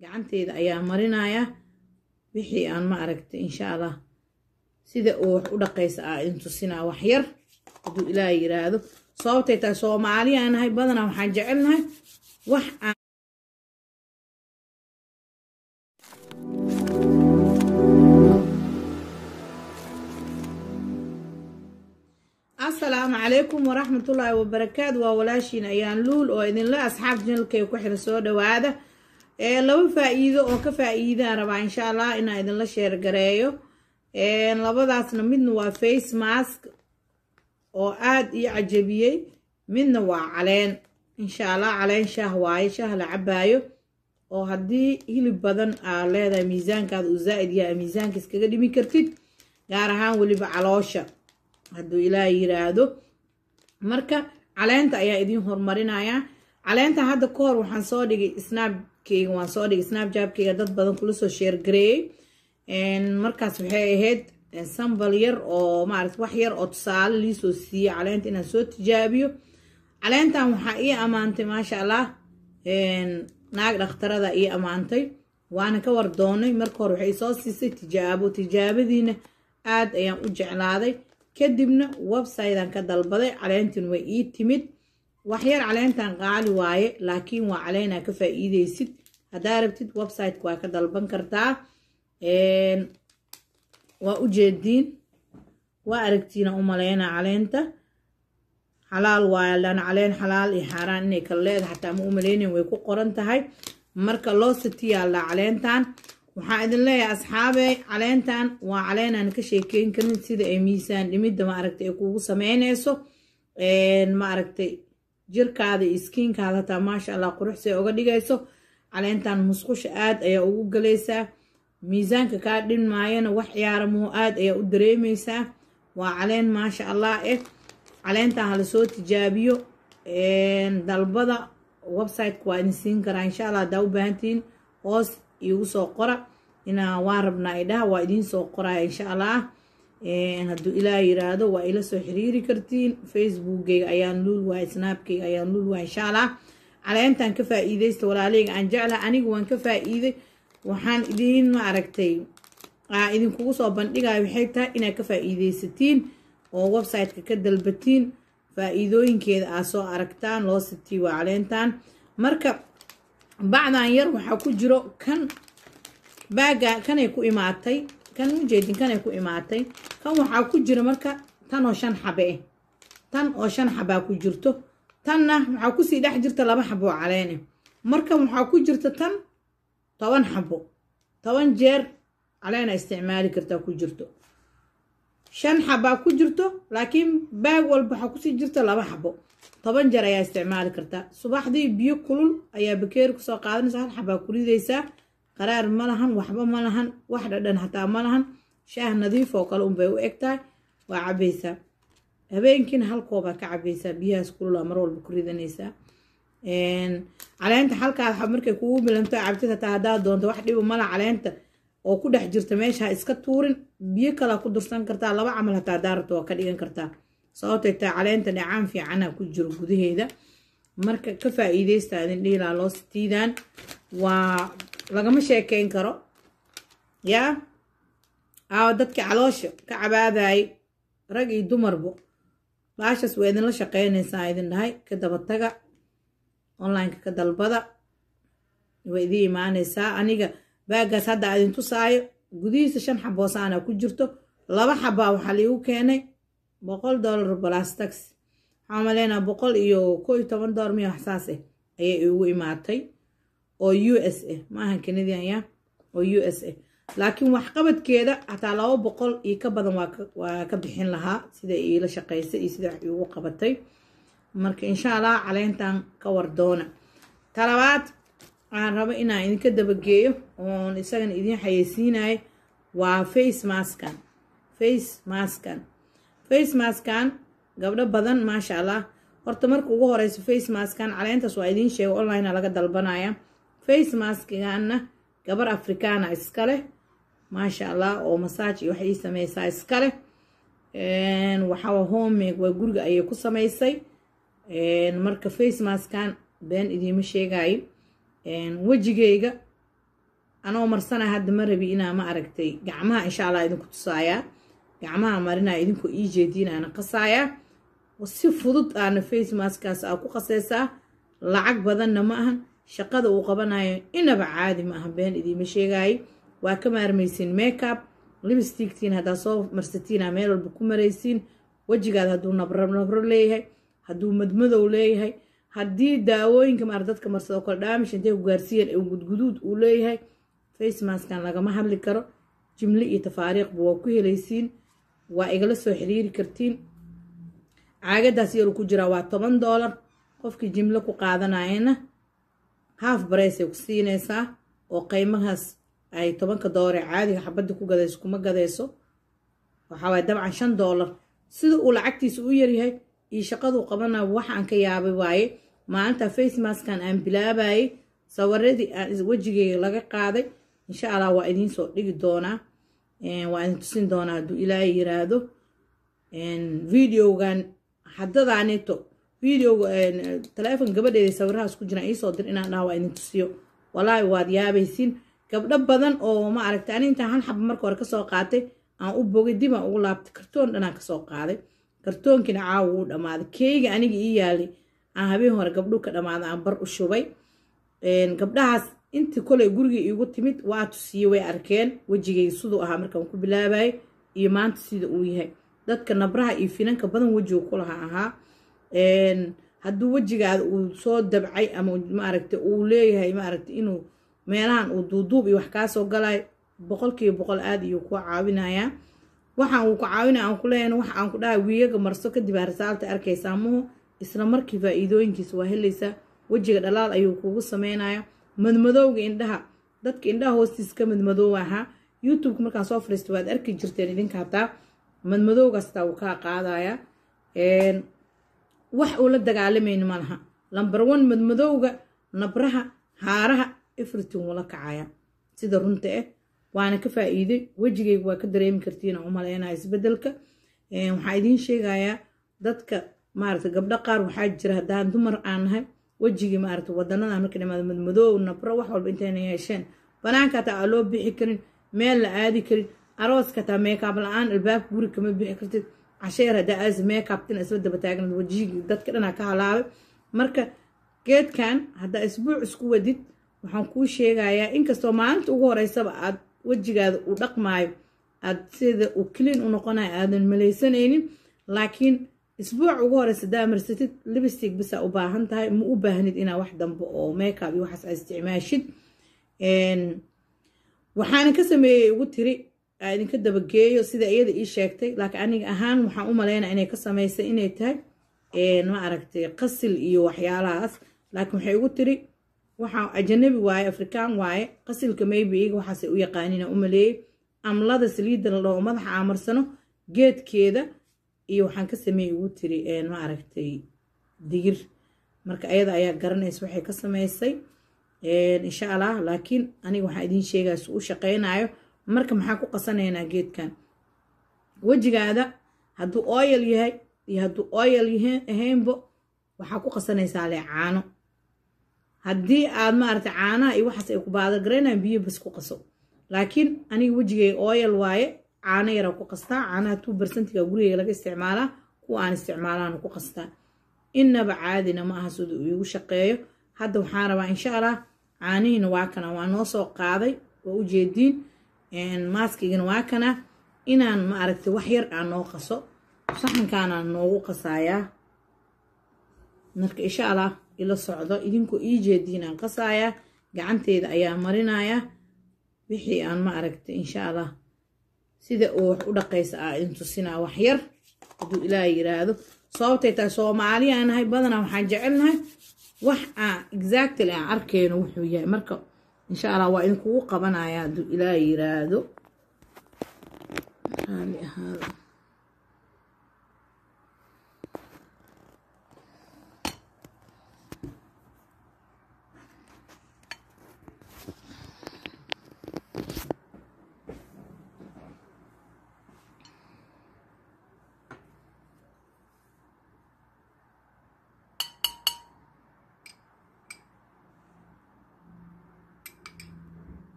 gacanteeda ayaa marinayaa wixii aan ma aragtay insha allah sida uu wax u dhaqaysa aa idin tusinaa wax yar hadduu ilaah yiraahdo sababtay tahay soomaali aan nahay badanaa waxaan jecelnahay wax aan asalaamu calaykum waraxmatullaahi wabarakaatu waa walaashiin ayaan luul oo idinle asxaab janalkay ku xira soo dhawaada laba faa-iido oo ka faa-iidaan rabaa insha allah inaan idinla sheergareeyo labadaasna midna waa face mask oo aada ii cajabiyey midna waa caleen insha allah caleen shaah waaye shaah la cabaayo oo haddii hilib badan aa leedahay miisaankaada uu zaa'id yahay miisaanka iskaga dhimi kartid gaar ahaan weliba caloosha hadduu ilaah yiraahdo marka caleenta ayaa idiin horumarinayaa caleenta hadda ka hor waxaan soo dhigay snabkeyga waan soo dhigay snabjabkeyga dad badan kula soo sheergareeyey markaas waxay ahayd sambal yar oo maarata wax yar oo tusaale liisoo siiyey caleenta inaan soo tijaabiyo caleentan waxaa ii ammaantay maasha allah naag dhakhtarada ii ammaantay waana ka war doonay marka hore waxay soo siisay tijaabo tijaabadiina aad ayaan u jeclaaday kadibna websitean ka dalbaday caleentin way ii timid waxyar caleentan qaali waaye laakiin waa caleenaa ka faa-iideysid haddaa rabtid websiteka waa ka dalban kartaa waa u jeediin waa aragtiina u maleynaa caleenta xalaal waaye lan caleen xalaal iyo xaaraan inay kala leedahay xataa ma u maleynayn way ku qoran tahay marka loo satiyaallaa caleentan waxaan idin leeyahay asxaabey caleentan waa caleenaan ka sheekeyn karin sida ay miisaan dhimidda maaragtay ay kuugu sameyneyso maaragtay jirkaada iyo iskiinkaada hataa maasha allah quruxsay oga dhigayso caleentan musqusha aad ayaa ugu galaysaa miisaanka kaa dhinmaayana wax ciyaara muhu aad ayaa u dareemeysaa waa caleen maasha allah eh caleentan hala soo tijaabiyo dalbada websiteka waa idin siin karaa insha allah haddaa u baahantihiin hoos iigu soo qora inaa waan rabnaa idhaha waa idiin soo qoraya insha allah hadduu ilaah yiraahdo waa ila soo xiriiri kartiin facebookgeyga ayaan luul wahay snaabkeyga ayaan luul wahay insha allah caleentan ka faa-iideysta walaaleyga aan jeclaha aniga waan ka faa-iiday waxaan idiin ma aragtay idinkugu soo bandhigayo waxay tahay inaad ka faa-iideysatiin oo websiteka ka dalbatiin faa-iidooyinkeeda aad soo aragtaan loo sitii waa caleentan marka bacdan yar waxaa ku jiro kan baaga kanay ku imaatay kan ujeedin kanay ku imaatay kan waxaa ku jira marka tan oo shan xabe eh tan oo shan xabaa ku jirto tanna waxaa kusii dhex jirta laba xabo oo caleene markan waxaa ku jirta tan toban xabo toban jeer caleena isticmaali kartaa ku jirto shan xabaa ku jirto laakiin baag walba waxaa kusii jirta laba xabo toban jeer ayaa isticmaali kartaa subaxdii biyo kulul ayaa bakeeri kusoo qaadanaysa hal xabaa ku ridaysaa qaraar ma lahan waxba ma lahan wax dhadhan hataa ma lahan shaah nadiif oo kale unbay u eg tahay waa cabaysaa habeenkiina hal koobaa ka cabaysaa biyahaas kulula mar walba ku ridanaysaa caleenta halkaad markay kugu milanto cabtid hataa haddaa doonto wax dhibo mala caleenta oo ku dhex jirta meesha ha iska tuurin biyo kalaa ku dursan kartaa laba camal hataa daarabta waa ka dhigan kartaa sababtay taa caleenta dhacaan fiicana ku jiro gudaheeda marka ka faa-iideysta idin dhiilaa loo sitiidaan waa lagama sheekeyn karo yaa aawa dadka caloosha ka cabaadayay rag iyo dumarbo baashaas waa idinla shaqeynaysaa idin dhahay ka dabataga onlineka ka dalbada waa idin imaanaysaa aniga baagaas hadda idin tusaayo gudihiisa shan xaboosaana ku jirto laba xabaa waxaa liigu keenay boqol dollar balastax waxaa maleynaa boqol iyo koo iyo toban dollar miya waxsaas ah ayay igu imaatay oo u s ah maahan canadian ya oo u s ah laakiin waxqabadkeeda hataa laba boqol iyo ka badan waa ka bixin lahaa sida iila shaqaysay iyo sida wax iigu qabatay marka insha allah caleentan ka wardoona talabaad aan rabo inaan idinka dabageeyo oon isagana idiin xayeysiinayo waa face maskan face maskan face maskan gabdho badan maasha allah horta marka ugu horeyso face maskan caleentaas waa idiin sheega online laga dalbanaya face maskigana gabar afrikaana iskaleh maasha allah oo masaaj iyo waxay sameysaa iskaleh waxaa homemake waa guriga ayay ku sameysay marka face maskan been idiima sheegayo wejigeyga anoo marsana hadda ma rabi inaa ma aragtay gacmaha insha allah idinku tusaayaa gacmaha marinaa idinku ii jeediinaana qasaayaa si fudud aana face maskaas aa ku qasaysaa lacag badanna ma ahan shaqada uu qabanayo inaba caadi ma aha been idiima sheegaayo waa ka maarmaysiin makeup libstigtiin haddaa soo marsatiina meel walba ku maraysiin wejigaad hadduu nabro nabro leeyahay hadduu madmadow leeyahay haddii daawooyinka maar dadka marsado kale dhaamish intay ku gaarsiiyeen ee gudguduud uu leeyahay face maskan lagama hadli karo jimle iyo tafaariiqba waa ku helaysiin waa igala soo xiriiri kartiin caagadaas yaru ku jiraa waa toban doolar qofkii jimlo ku qaadanayana haaf bareysay ku siinaysaa oo qiimahaas ay tobanka doolar ee caadiga xabadda ku gadayso kuma gadayso waxawaay dabcan shan doolar sida uu lacagtiisa u yaryahay iyo shaqaduu qabana waxaan ka yaabay waaye maalinta face maskan aan bilaabayay sawiradii aan wejigeyga laga qaaday insha allah waa idiin soo dhigi doonaa waa idin tusin doonaa hadduu ilaahay yiraahdo videogan haddadaaneeto videoga taleefon gabadheeda sawirahaas ku jiraan iisoo dir inaan dhaha waa idin tusiyo walaahi waad yaabaysiin gabdho badan oo ma aragtay ani intaan hal xaba marka hore kasoo qaatay aan u bogay dib aan ugu laabtay kartoon dhanaan kasoo qaaday kartoonkiina caawa wuu dhammaaday keeyga aniga ii yaalay aan habeen hore gabdhu ka dhammaaday aan bar u shubay gabdhahaas intii koley gurigii iigu timid waa tusiye way arkeen wejigay siduu ahaa markaan ku bilaabayay iyo maanta sida uu yahay dadka nabraha iyo finanka badan wejiga kulaha ahaa hadduu wejigaada uu soo dabcay ama maaragta uu leeyahay maaragta inuu meelahan uu duuduub iyo wax kaasoo galay boqolkiiba boqol aada iyo ku caawinayaa waxaan uu ku caawinaya aan ku leeyahay waxa aan ku dhahay wiigaga marso kadib aa risaalta arkaysaa muhu isla markii faa-iidooyinkiisa waa helaysaa wejiga dhalaal ayuu kugu sameynaya madmadowga indhaha dadka indhaha hoostiisa ka madmadoow ahaa youtubeka markaan soo fariista waad arki jirteen idinka hataa madmadowgaastaa uu kaa qaadaya wax uu la dagaalamayni malaha lamber one madmadowga nabraha haaraha efritin wula kacaya sida runta ah waana ka faa-iiday wejigayga waa ka dareemi kartiin aan u maleynaya isbedelka waxaa idiin sheegayaa dadka maaragta gabdho qaar waxaa jira haddaan dumar aan nahay wejigii maaragta wadanada marka dhimaado madmadoow nabro wax walba intayna yeesheen banaanka hataa aa loo bixi karin meel la aadi karin arooska hataa meekaab la-aan albaabka guri kama bixi kartid casheer haddaa aas meekaabtina isla daba taagnad wejigii dadka dhanaa ka halaabay marka geedkan haddaa isbuuc isku wadid waxaan kuu sheegayaa inkastoo maalinta ugu horeysaba aad wejigaada uu dhaqmaayo aad sida uu kiliin u noqonayo aadan malaysanaynin laakiin isbuuc ugu horeysa hadaa marsatid libstig bisaa u baahan tahay ma u baahnid inaa wax dambe oo makeup iyo waxaas aa isticmaashid waxaana ka sameeyey ugu tiri aa idinka dabageeyo sida iyada ii sheegtay laakiin aniga ahaan waxaan u maleynaa inay ka samaysay inay tahay ma aragtay qasil iyo waxyaalahaas laakiin waxay ugu tiri waxaa ajanabi waaye afrikaan waaye qasilka maybe iyaga waxaasay u yaqaanina u maleeyey amlada saliidda la dhaho madaxa aamarsano geedkeeda iyo waxaan ka sameeyey ugu tiri ma aragtay digir marka ayada ayaa garanaysa waxay ka samaysay insha allah laakiin aniga waxaan idiin sheegaya si u shaqaynayo marka maxaa ku qasanaynaa geedkan wejigaada hadduu oyal yahay iyo hadduu oyal ahaynbo waxaa ku qasanaysaa le caano haddii aad maaragtay caanaha iyo waxaas ay ku baadagaraynayaan biyo bas ku qaso laakiin aniga wejigay oyal waaye caano yaraa ku qastaa caanaha tuu barsantiga gurigeyga laga isticmaalaa kuwa aan isticmaalaana ku qastaa innaba caadina ma aha sida uu iigu shaqeeyo hadda waxaan rabaa insha allah caanihiina waa kana waa noo soo qaaday waa u jeediin maaskigana waa kana inaan ma aragtay wax yar aan noo qaso saxankaanaan noogu qasayaa marka insha allah ila socdo idinkoo ii jeediin aan qasayaa gacanteeda ayaa marinayaa wixii aan ma aragtay insha allah sida uu wax u dhaqaysa aa idin tusinaa wax yar hadduu ilaah yiraahdo sababtay tahay soomaaliya nahay badanaa waxaan jecelnahay wax aan exactly aan arkeyno wuxuu yahay marka insha allah waa idinkugu qabanaya hadduu ilaah yiraahdo raali ahaada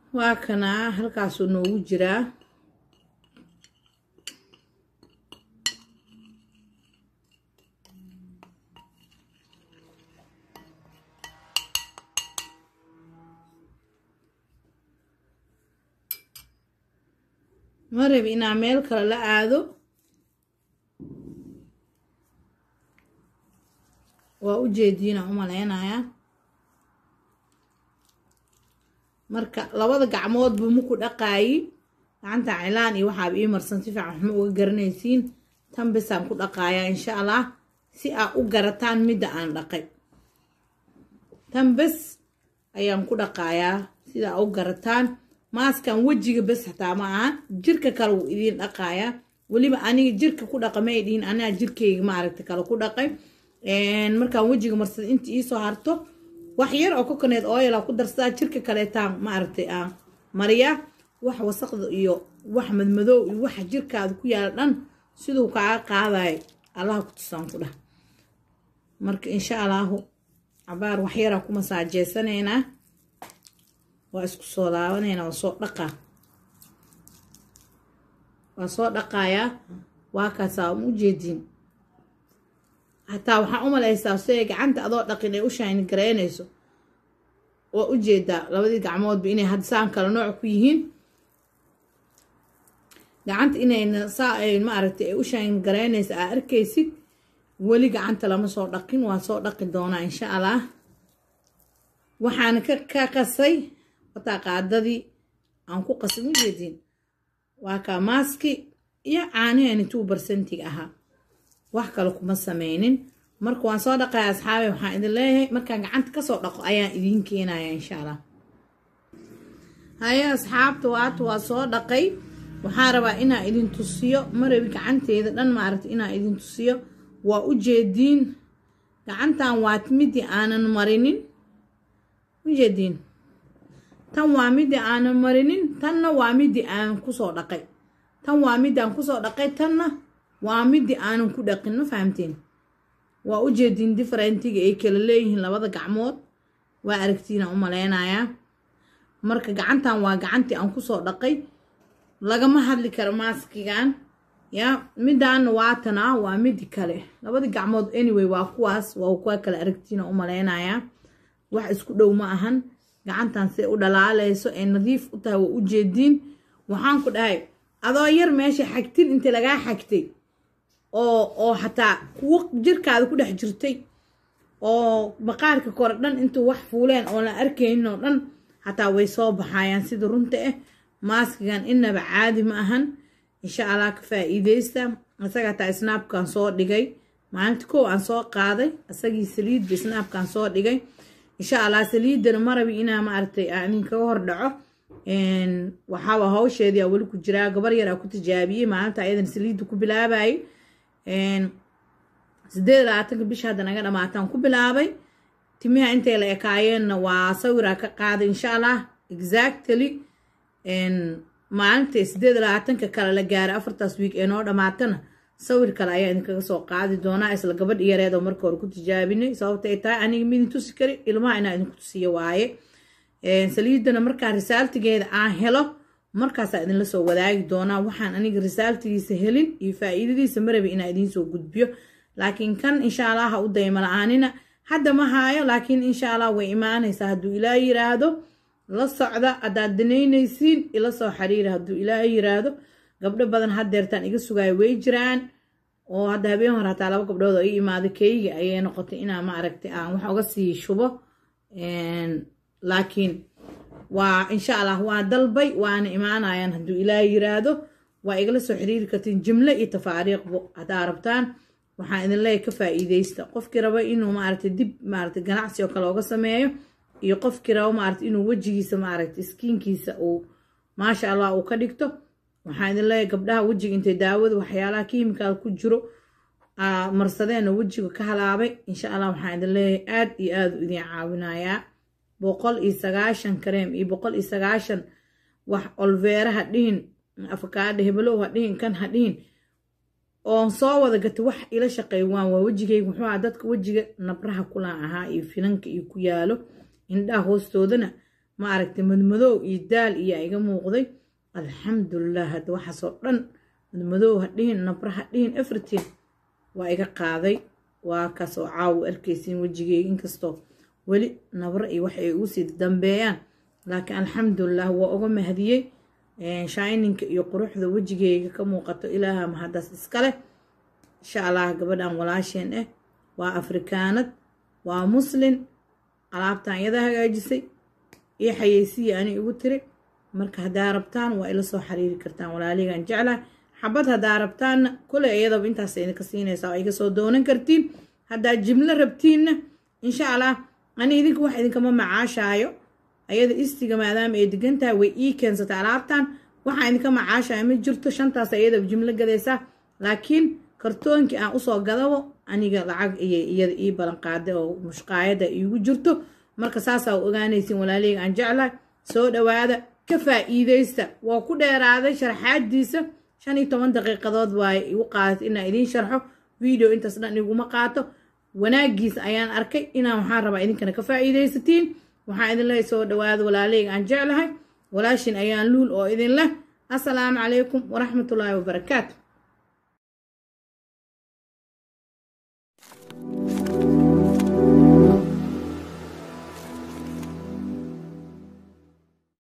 waa kanaa halkaasuu noogu jiraa ma rabi inaa meel kale la aado waa u jeediina u malaynayaa marka labada gacmood buu maku dhaqaayi gacanta cilaan iyo waxaaba ii marsan si fiican waxma uga garanaysiin tan bisaan ku dhaqaayaa insha allah si aa u garataan midda aan dhaqay tan bes ayaan ku dhaqaayaa sida aa u garataan maaskan wejiga bes xataa ma ahan jirka kale wuu idiin dhaqaayaa weliba aniga jirka ku dhaqa may dhihin anaa jirkayga maaragta kale ku dhaqay markaan wejiga marsada inta iisoo harto wax yar oo kokoneed ooyala ku darsadaa jirka kaleetaan maaragtay aan mariya wax wasaqda iyo wax madmadoow iyo waxa jirkaada ku yaala dhan siduu kaaga qaadayo allaha ku tusaan ku dhah marka insha allahu cabaar wax yaraa ku masaajeysanaynaa waa isku soo laabanaynaa waa soo dhaqaa waa soo dhaqayaa waa kaasaa ma ujeediin hataa waxaa u malaysaa siday gacanta adoo dhaqin ay u shayni garaynayso waa u jeedaa labadii gacmoodba inay hadsaan kala nooc ku yihiin gacanta inayna saa ay maaragtay ay u shayni garaynayso aa arkaysid weli gacanta lama soo dhaqin waa soo dhaqi doonaa insha allah waxaana ka qasay wataa qaadadii aan ku qasay ma jeediin waa kaa maaski iyo caanihani tuu barsantig ahaa wax kale kuma sameynin marka waan soo dhaqaya asxaabe waxaan idin leeyahay markaan gacanta kasoo dhaqo ayaan idiin keenaya insha allah haye asxaabta waata waa soo dhaqay waxaan rabaa inaa idin tusiyo marabi gacanteeda dhan maaragta inaa idin tusiyo waa u jeediin gacantan waa midii aanan marinin ujeediin tan waa midii aanan marinin tanna waa midii aanan kusoo dhaqay tan waa midii aan kusoo dhaqay tanna waa midii aanan ku dhaqin ma fahamteen waa u jeediin differentiga ay kala leeyihiin labada gacmood waa aragtiina u malaynayaa marka gacantan waa gacantii aan kusoo dhaqay lagama hadli karo maaskigan ya midaana waatana waa midi kale labada gacmood anyway waa kuwaas waa kuwa kale aragtiina u malaynayaa wax isku dhow ma ahan gacantan siay u dhalaalayso ay nadiif u tahay waa u jeediin waxaan ku dhahay adoo yar meesha xagtin inta lagaa xagtay oo oo xataa kuwo jirkaada ku dhex jirtay oo maqaarka kore dhan intuu wax fuuleen oo la arkaynin oo dhan xataa way soo baxayaan sida runta ah maaskigan inaba caadi ma ahan insha allah ka faa-iideysta isaga hataa snaabkan soo dhigay maalinta kow aan soo qaaday isagii saliidba snaabkan soo dhigay insha allah saliidana marabi inaa maaragtay anin kaga hor dhaco waxaaba hawsheedii aa weli ku jiraa gabar yar aa ku tijaabiyey maalinta ayadan saliidda ku bilaabayay sideed labaatanka bisha hadda naga dhamaataan ku bilaabay timiha intay la ekaayeenna waa sawiraa ka qaaday insha allah exactly maalinta sideed labaatanka kale la gaaray afartaas wiig ee noo dhamaatana sawir kale ayaa idinkaga soo qaadi doonaa isla gabadh yareed oo marka hore ku tijaabinay sababta ay tahay aniga midin tusi kari ilmaha inaa idinku tusiyo waaye saliidana markaa risaaltigeeda aan helo markaasaa idinla soo wadaagi doonaa waxaan aniga risaaltigiisa helin iyo faa-iidadiisa marabi inaa idiinsoo gudbiyo laakiin kan insha allah ha u dayma la-aanina hadda ma haayo laakiin insha allah way imaanaysaa hadduu ilaa yiraahdo la socda haddaad danaynaysiin ila soo xiriira hadduu ilaa yiraahdo gabdho badan haddeertaan iga sugaayo way jiraan oo hadda habeen hore hataa laba gabdhood oo ii imaada keyga ayay noqotay inaa ma aragtay aan wax uga sii shubo laakiin waa insha allah waa dalbay waana imaanayaan hadduu ilaa yiraahdo waa igala soo xiriiri kartiin jimle iyo tafaariiqbo haddaa rabtaan waxaan idin leeyahy ka faa-iideysta qofkii raba inuu maaragtay dib maaragtay ganacsi oo kale oga sameeyo iyo qofkii raba maaragtay inuu wejigiisa maaragtay iskiinkiisa uu maasha allah uu ka dhigto waxaan idin leeyahay gabdhaha wejiga intay daawada waxyaalaha kiimikaal ku jiro marsadeenoo wejiga ka halaabay insha allah waxaan idin leeyahay aad iyo aada u idin caawinayaa boqol iyo sagaashan kareem iyo boqol iyo sagaashan wax olveera ha dhihin afakaadha hebelow ha dhihin kan ha dhihin oon soo wada gatay wax ila shaqeey waan waa wejigayga muxuu aha dadka wejiga nabraha kulaan ahaa iyo finanka iyo ku yaalo indhaha hoostoodana ma aragtay madmadow iyo daal iyo iga muuqday alxamdulilah hadda waxaasoo dhan madmadow ha dhihin nabra ha dhihin everything waa iga qaaday waa kaasoo caawo arkaysiin wejigeyga inkastoo weli nabro iyo wax ay ugu sii dambeeyaan laakiin alxamdulilah waa uga mahadiyey shininka iyo quruxda wejigeyga ka muuqato ilaaha mahadaas iskaleh insha allah gabadhan walaasheen ah waa afrikaanad waa muslin alaabtan iyada hagaajisay iyo xayeysiya ani igu tiri marka haddaa rabtaan waa ila soo xiriiri kartaan walaaligan jeclaha xabad haddaa rabtaanna koley iyadaba intaas idinka siinaysaa oo iga soo doonan kartiin haddaa jimlo rabtiinna insha allah ani idinka wax idinkama macaashaayo ayada istiga maadaama ay degan tahay way ii keensatay alaabtan waxaa idinka macaashaya ma jirto shantaas iyadaba jimlo gadaysaa laakiin kartoonkii aan usoo gadabo aniga lacag iyay iyada ii balan qaaday oo mushqaayada iigu jirto marka saasaa ogaanaysin walaaleyga aan jeclahay soo dhawaada ka faa'iidaysta waa ku dheeraaday sharxaadiisa shan iyo toban daqiiqadood waay igu qaadatay inaan idiin sharxo video intaas dhan iguma qaato wanaagiisa ayaan arkay inaan waxaan rabaa idinkana ka faa'iidaysatiin waxaan idin lehay soo dhawaada walaaleyga aan jeclahay walaashin ayaan luul oo idin leh assalaamu calaykum waraxmatullaahi wabarakaatu